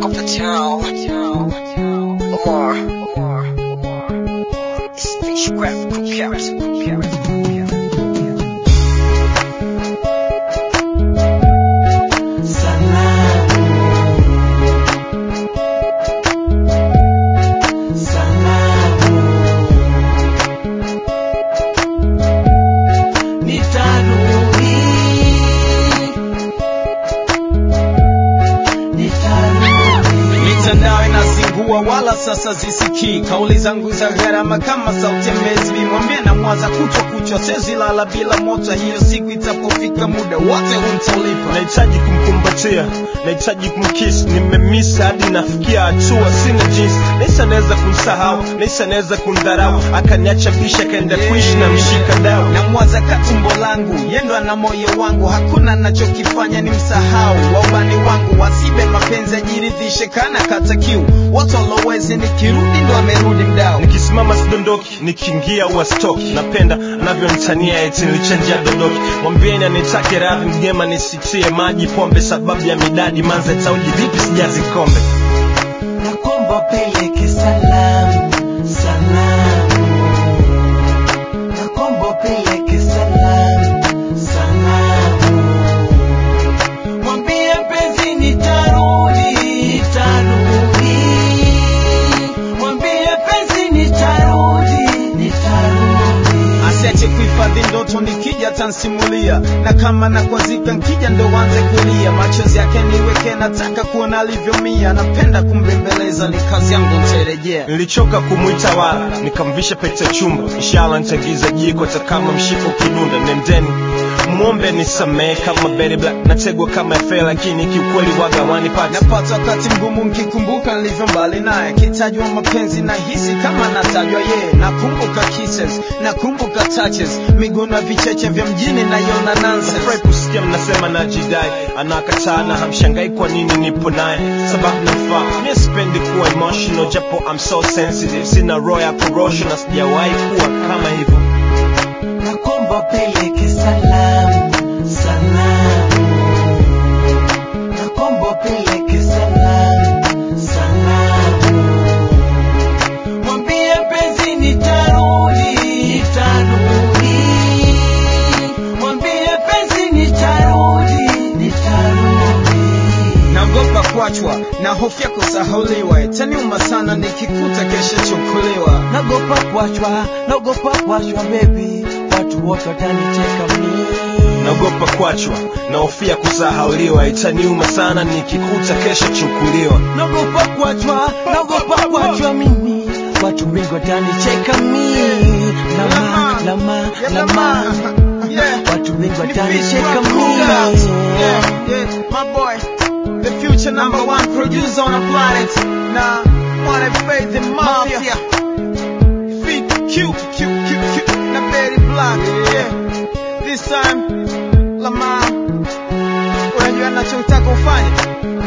Talk of the town. Omar. Omar. Omar. It's fish grab crew carrots. Crew carrots. Crew carrots. mitandao inazingua wala sasa zisikii kauli zangu za gharama kama sauti ya mezi vimwambie na mwaza kuchwa kuchwa sezi lala bila moto hiyo siku itapofika muda wote huntaulipa nahitaji kumkumbatia nahitaji kumkis nimemisa hadi nafikia hatua sina jinsi naisa naweza kumsahau naisa naweza kumdharau akaniacha bisha akaenda kuishi na mshika dau na mwaza katumbo langu yendo ana moyo wangu hakuna nachokifanya ni msahau waubani wangu wasibe mapenzi ajiridhishe kana kata kiu wote walowezi nikirudi ndo amerudi mdao nikisimama sidondoki nikiingia uwastoki napenda anavyonitania eti nilichanjia dondoki mwambieni anitake radhi mgema nisitie maji pombe sababu ya midadi manza tauji vipi sijazi kombe nakomba peleke salamu salamu nakomba peleke salamu salamu mwambie mpenzi nitarudi nitarudi mwambie mpenzi nitarudi nitarudi asiache kuhifadhi ndoto nikija tansimulia na kama nakwazika nkija ndo wanze kulia machozi yake niweke nataka kuona alivyomia napenda kumbembeleza ni kazi yangu ntarejea nilichoka kumwita wala nikamvisha pete chumba inshala nitagiza jiko hata kama mshiko kinunda nendeni mwombe nisamehe kama Betty Black nategwa kama efe lakini kiukweli wagawani pati napata wakati mgumu nkikumbuka nilivyo mbali naye kitajwa mapenzi na hisi kama natajwa yeye nakumbuka kisses nakumbuka touches miguu na vicheche vya mjini naiona nonsense Nafurahi kusikia mnasema najidai anakataa na hamshangai kwa nini nipo naye sababu namfaa mie sipendi kuwa emotional japo I'm so sensitive sina roho ya korosho na sijawahi kuwa kama hivyo nakomba peleke salamu salamu nakomba peleke salamu salamu mwambie mpenzi nitarudi nitarudi mwambie mpenzi nitarudi nitarudi naogopa kuachwa na hofya kusahauliwa itaniuma sana nikikuta kesho chukuliwa nagopa kuachwa nagopa kuachwa baby watu wote watanicheka mimi naogopa kuachwa nahofia kusahauliwa itaniuma sana nikikuta kesho chukuliwa nagopa kuachwa nagopa kuachwa mimi watu wengi watanicheka mimi lama lama lama Yeah. watu wengi Ni watanicheka Fish Rap Cookouts. mimi Yeah, yeah, my boy. The future number one producer on the planet. Nah, wanna faith in mafia. Feet Q, Q, Q, Q. Na Betty Black. Yeah. This time, Lamar. Unajua nachotaka ufanye?